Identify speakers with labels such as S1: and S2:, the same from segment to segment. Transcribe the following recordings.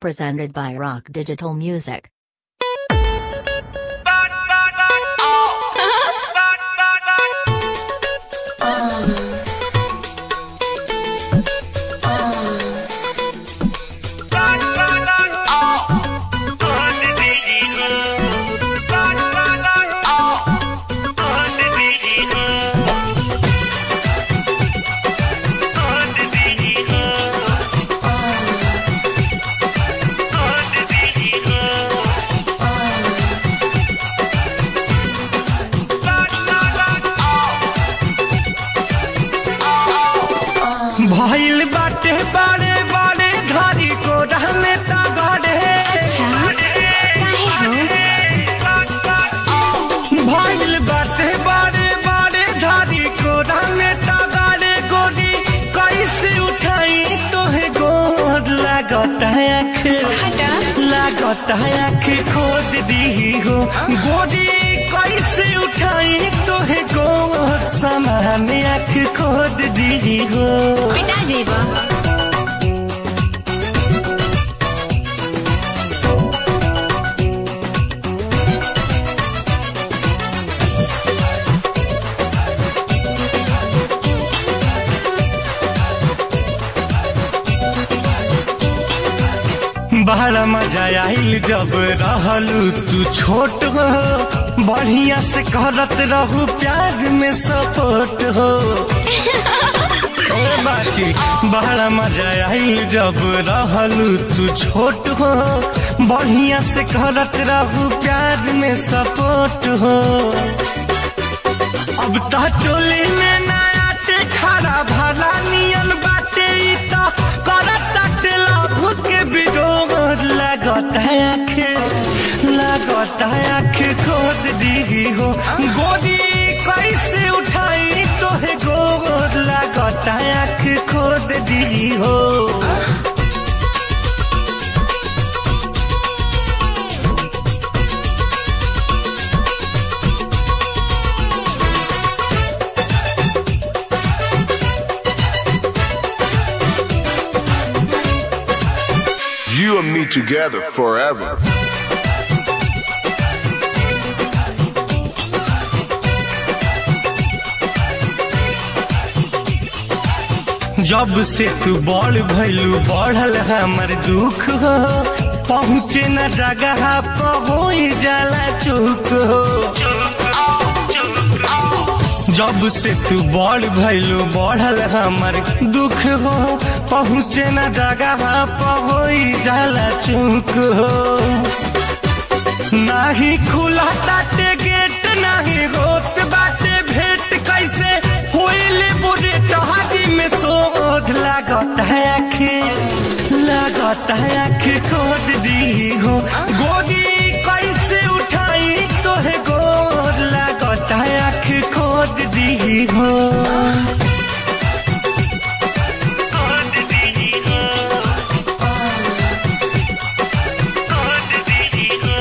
S1: Presented by Rock Digital Music.
S2: भइल बाटे बारे बारे धारी को रहने तगड़े
S3: अच्छा काहे हो
S2: भइल बाटे बारे बारे धारी को रहने तगड़े गोरी कैसे उठाई तोहे गोर लागत है आँख
S3: हटा
S2: लागत है आँख खोद दी हो गोरी कैसे उठाई तोहे गोर समान आँख खोद दी हो
S3: पिटा जेबा
S2: बड़ा मजा आइल जब रहलू तू छोट हो बढ़िया से करत रहू प्यार में सपोर्ट हो ए बाची बड़ा मजा आइल जब रहलू तू छोट हो बढ़िया से करत रहू प्यार में सपोर्ट हो अब ता चोली में नया टे खरा भला नियन बाटे ई ता करत ताटे लाभ के बिजोग लागत है आँख लागत है आँख खोद दी हो गोदी कैसे उठाई तोहे गोद लागत है आँख खोद दी हो
S4: You and me together forever.
S2: जब से तू बड़ भैलू बढ़ल हमर दुख हो पहुँचे न जगह पर हो जाला चुक हो जब से तू बड़ भैलू बढ़ल हमर दुख हो पहुँचे न जगह पर हो जाला चुक हो नाही खुला ताटे गेट नाही होत बाटे भेट कैसे होइले बुरे टहारी में शोध लागत है आँख लागत है आँख खोद दी हो गोदी कैसे उठाई तोहे गोर लागत है आँख खोद दी हो खोद दी हो खोद दी हो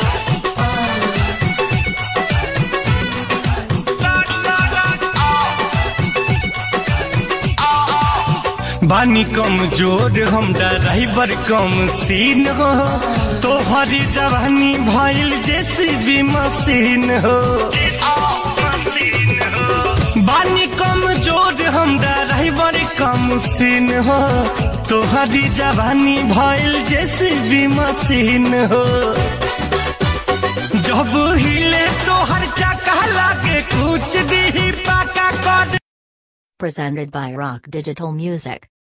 S2: बानी कम जोर हम ड्राइवर कम सीन हो तोहरी जवानी भइल जेसीबी मशीन हो बानी कम जोर हम ड्राइवर कम सीन हो तोहरी जवानी भइल जेसीबी मशीन हो जब हिले तोहर चक्का लागे कुछ दी पाका कर
S1: Presented by Rock Digital Music.